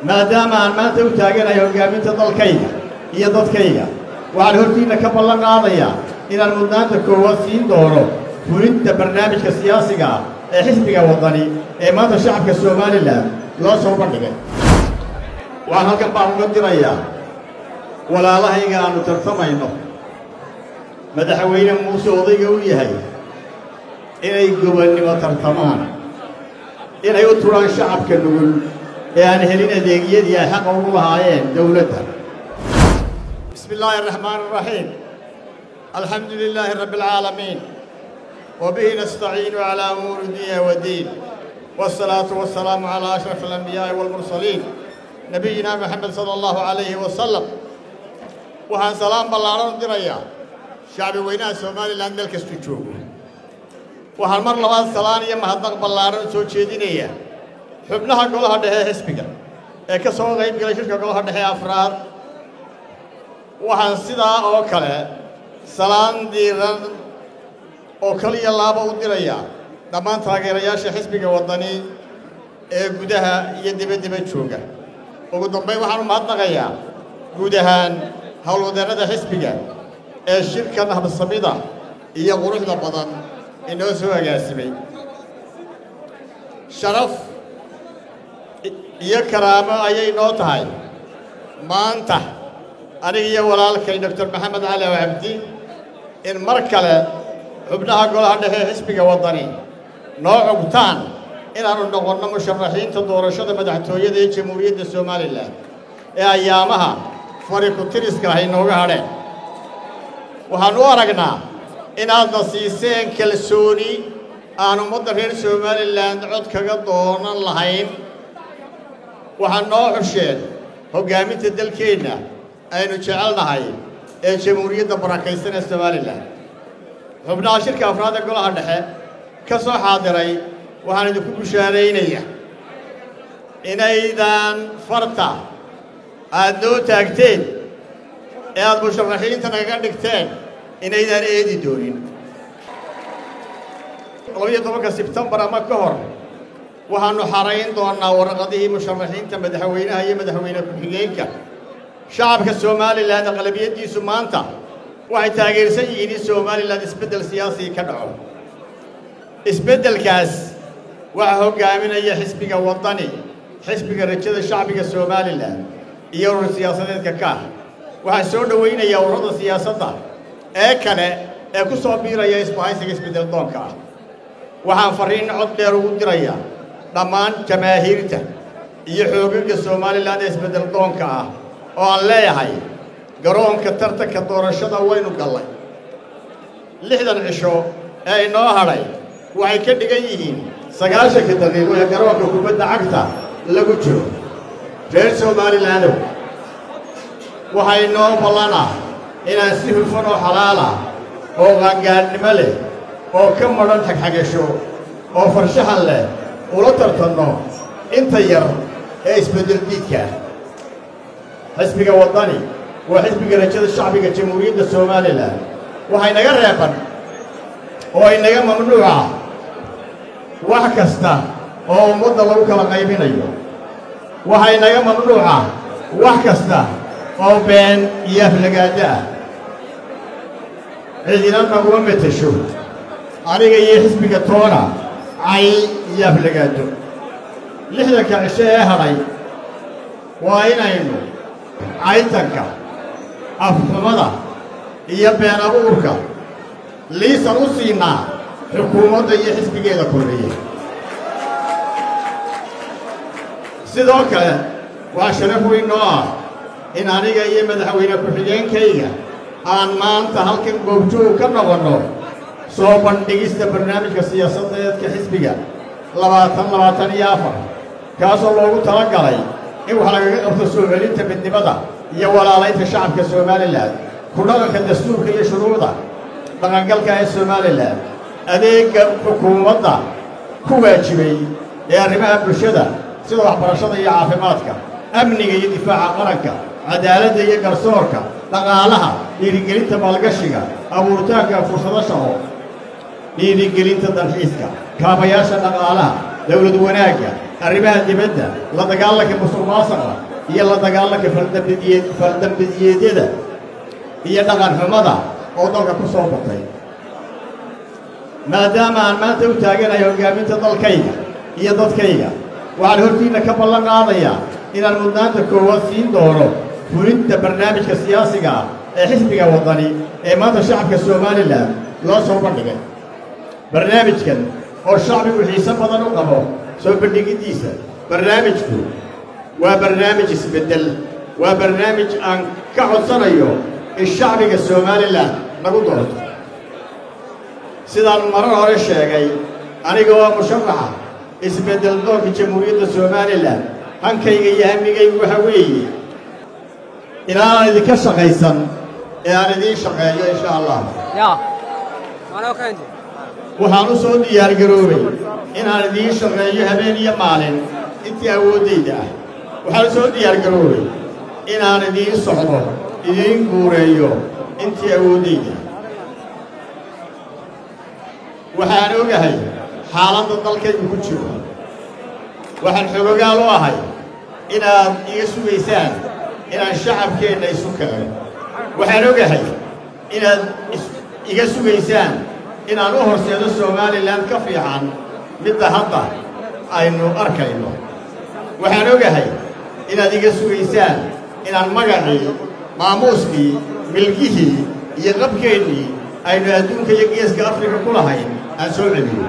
maadaama aan maanta u taaganahay hoggaaminta dalkayga iyo dadkayga waxaan hortiinna ka ballan qaadayaa inaan mudnaanta koowaad siin doono fulinta barnaamijka siyaasiga ah ee xisbiga waddani ee maanta shacabka somalilan loo soo bandhigay waxaan halkan baan uga dirayaa walaalahayga aannu tartamayno madaxweyne muuse odayga u yahay inay gobonnimo tartamaan inay u turaan shacabka nugul ee aan helin adeegyadii ay xaqa ugu lahaayeen dowladda bismi illaahi araxmaan araxiim alxamdu lilaahi rabbi alcaalamiin wa bihi nastaciinu calaa umuuri dunya wadiin waasalaatu wasalaamu calaa ashraf alambiyaai waalmursaliin nabiyina maxamed sala allahu calayhi wasalam waxaan salaam ballaaran u dirayaa shacbi weynaha somalilan meel kastuu joogo waxaan mar labaad salaan iyo mahadnaq ballaaran u soo jeedinayaa xubnaha golaha dhexe ee xisbiga ee ka soo qayb galay shirka golaha dhexe ee afraad waxaan sidaa oo kale salaan diiran oo kaliya laaba u dirayaa dhammaan taageerayaasha xisbiga waddani ee gudaha iyo dibaddiba jooga ugu dambayn waxaan u mahadnaqayaa guud ahaan howlwadeennada xisbiga ee shirkan habsamida iyo quruxda badan inoo soo agaasimay sharaf iyo karaamo ayay noo tahay maanta aniga iyo walaalkay doctor maxamed cali cabdi in mar kale xubnaha golaha dhexe ee xisbiga waddani noo cugtaan inaannu noqonno musharaxiinta doorashada madaxtooyada ee jamhuuriyadda somalilan ee ayaamaha fari ku-tiriska ah inooga hadheen waxaan u aragnaa inaadna siiseen kalsooni aan ummadda reer somalilan cod kaga doonan lahayn waxaa noo xusheen hoggaaminta dalkeenna aynu jecelnahay ee jamhuuriyadda barakaysan ee somalilan xubnaha shirka afraad ee golaha dhexe ka soo xaadiray waxaan idinku bushaaraynaya inaydan farta aad noo taagteen ee aad musharaxiinta nagaga dhigteen inaydaan eedi doonin labiyo tobanka sebtembar ama ka hor waxaannu xarayn doonnaa warqadihii musharaxiinta madaxweynaha iyo madaxweyne ku-xigeenka shacabka somalilan aqlabiyaddiisu maanta waxay taageersan yihiin in somalilan isbeddel siyaasii ka dhaco isbeddelkaas waxaa hoggaaminaya xisbiga waddani xisbiga rajada shacbiga somalilan iyo urur siyaasadeedka kaah waxaa soo dhowaynayaa ururada siyaasadda ee kale ee ku soo biiraya isbahaysiga isbeddel doonka ah waxaan farriin cod dheer ugu dirayaa dhammaan jamaahiirta iyo xoogaga somalilan ee isbeddel doonka ah oo aan leeyahay garoonka tartanka doorashada waynu gallay lixdan cisho ee inoo hadhay waxay ka dhigan yihiin sagaashanka daqiiqo ee garoonka kubadda cagta lagu jiro reer somalilandow waxaa inoo ballanah inaan si hufan oo xalaala oo qaangaadhnimo leh oo ka madhan xagxagasho oo farshaxan leh ula tartanno inta yar ee isbeddel diidkaa xisbiga waddani waa xisbiga rajada shacbiga jamhuuriyadda somalilan waxay naga reeban oo inaga mamnuuca wax kasta oo ummadda lagu kala qaybinayo waxay naga mamnuuca wax kasta oo been iyo aflagaado ah cidina naguma metesho aniga iyo xisbiga toona cay iyo aflagaado lixdanka cisho ee hadhay waa inaynu caytanka afxumada iyo been abuurka liisan u siinaa xukuumadda iyo xisbigeeda korreeye sidoo kale waa sharaf weyn noo ah in aniga iyo madaxweyne ku-xigeenkayga aan maanta halkan goobjoog ka noqonno soo bandhigista barnaamijka siyaasadeedka xisbiga labaatan labaatan iyo afar kaasoo loogu tala galay in wax lagaga qabto soo celinta midnimada iyo walaalaynta shacabka somalilan ku dhaqanka dastuurka iyo shuruucda dhaqangalka ee somalilan adeegga xukuumadda ku waajibay ee arrimaha bulshada sida waxbarashada iyo caafimaadka amniga iyo difaaca qaranka cadaaladda iyo garsoorka dhaqaalaha dhiirigelinta maalgashiga abuuritaanka fursado shaqo dhiirigelinta dalxiiska kaabayaasha dhaqaalaha dawlad wanaagga arrimaha dibadda la dagaalanka musuq maasaqa iyo la dagaalanka faldambidiye faldambidiyeedyada iyo dhaqan xumada oo dalka ku soo batay maadaama aan maanta u taaganahay hoggaaminta dalkayga iyo dadkayga waxaan hortiinna ka ballan qaadayaa inaan mudnaanta koowaad siin doono fulinta barnaamijka siyaasiga ah ee xisbiga waddani ee maanta shacabka somalilan loo soo bandhigay barnaamijkan oo shacbigu xiise badan u qabo soo bandhigiddiisa barnaamijku waa barnaamij isbeddel waa barnaamij aan ka codsanayo in shacbiga somalilan lagu doorto sidaan marar hore sheegay aniga oo musharaxa isbeddel doonka jamhuuriyadda somalilan hankayga iyo hamigaygu waxa weeye inaanaan idinka shaqaysan ee aan idiin shaqeeyo insha allah waxaan u soo diyaargaroobay inaan idiin shaqeeyo habeen iyo maalin intii awooddayda ah waxaan u soo diyaargaroobay inaan idiin socdo idiin guureeyo intii awooddayda waxaan ogahay xaaladda dalkaygu ku jiro waxaan xogogaal u ahay inaad iga sugaysaan inaan shacabkeenna isu keeno waxaan ogahay inaad iga sugaysaan inaan u horseedo somalilan ka fiican midda hadda aynu arkayno waxaan ogahay inaad iga sugaysaan inaan magacii maamuuskii milgihii iyo qabkeennii aynu adduunka iyo geeska afrika ku lahayn aan soo celiyo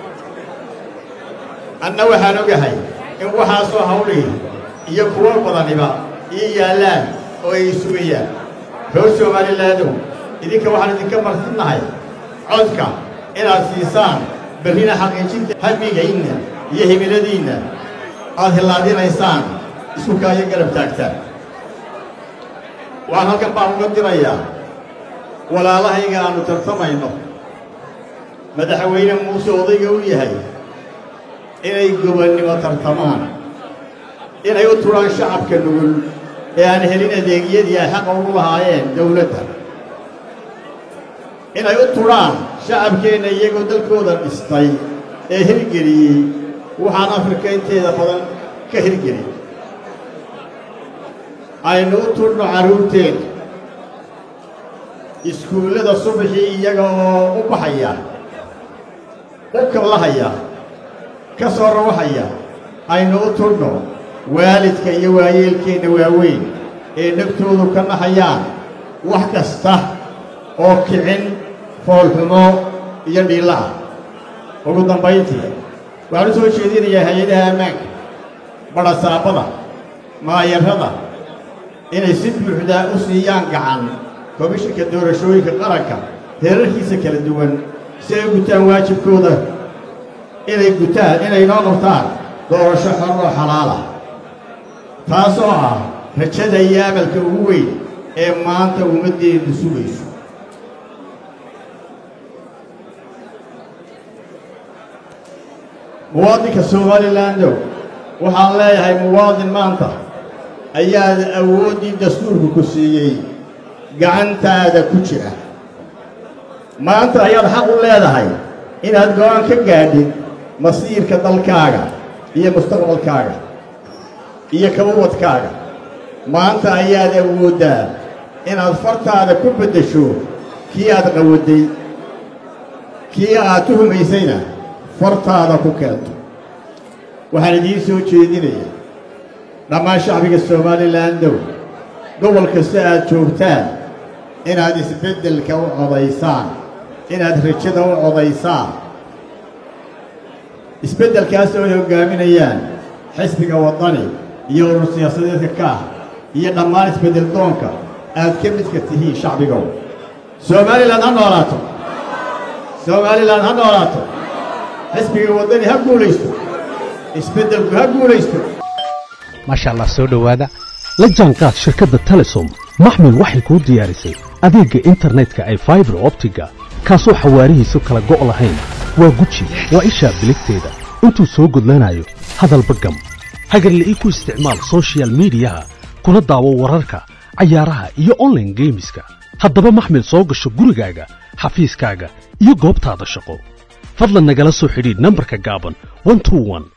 anna waxaan ogahay in waxaasoo hawlihii iyo kuwo badaniba ii yaallaan oo ay sugayaan reer somalilaanow idinka waxaan idinka marsidnahay codka inaad siisaan berrina xaqiijinta hamigaynna iyo himiladiinna aad hillaadinaysaan isku kaayo garab taagtaan waxaan halkan baan uga dirayaa walaalahayga aannu tartamayno madaxweyne muuse odayga u yahay inay gobonnimo tartamaan inay u turaan shacabka nugul ee aan helin adeegyadii ay xaqa ugu lahaayeen dawladda inay u turhaan shacabkeenna iyagoo dalkooda dhistay ee hirgeliyey waxaan afrika inteeda badan ka hirgelin aynu u turno carruurteena iskuullada subaxii iyaga oo u baxaya dhubka lahaya ka soo rawaxaya aynu u turno waalidka iyo waayeelkeenna waaweyn ee dhegtoodu ka nahayaan wax kasta oo kicin foolxumo iyo dhiillaha ugu dambayntii waxaan u soo jeedinayaa hay-adaha ammaanka badhasaabada maayarrada inay si buuxdaa u siiyaan gacan komishinka doorashooyinka qaranka heerarkiisa kala duwan si ay u gutaan waajibkooda inay gutaan inay noo qabtaan doorasho xor oo xalaalah taasoo ah rajada iyo amalka ugu weyn ee maanta ummaddeennu sugayso muwaadinka somalilandow waxaan leeyahay muwaadin maanta ayaad awooddii dastuurku ku siiyey gacantaada ku jira maanta ayaad xaq u leedahay inaad go'aan ka gaadhid masiirka dalkaaga iyo mustaqbalkaaga iyo kabawadkaaga maanta ayaad awooddaa inaad fartaada ku beddesho kii aad qawadday kii aad tuhumaysayna fartaada ku keento waxaan idiin soo jeedinaya dhammaan shacbiga somalilandow gobol kasta aad joogtaan inaad isbeddelka u codaysaan inaad rajada u codaysaan isbeddelkaas oo ay hoggaaminayaan xisbiga waddani iyo urur siyaasadeedka kaah iyo dhammaan isbeddel doonka aad ka midka tihiin shacbigow somalilan ha noolaato somalilan ha noolaato xisbiga waddani ha guulaysto isbeddelku ha guulaysto maasha allah soo dhowaada la jaanqaad shirkadda telesom maxmil waxay kuu diyaarisay adeegga internetka ay faibar optiga kaasoo xawaarihiisu kala go' lahayn waa guji waa ishaa biligteeda intuu soo gudlanayo hadalba gam hagarle ii ku isticmaal soshiyal miidiyaha kuna daawo wararka cayaaraha iyo onlaine geemiska haddaba maxmil soo gasho gurigaaga xafiiskaaga iyo goobtaada shaqo fadlan nagala soo xidhiidh nambarka gaaban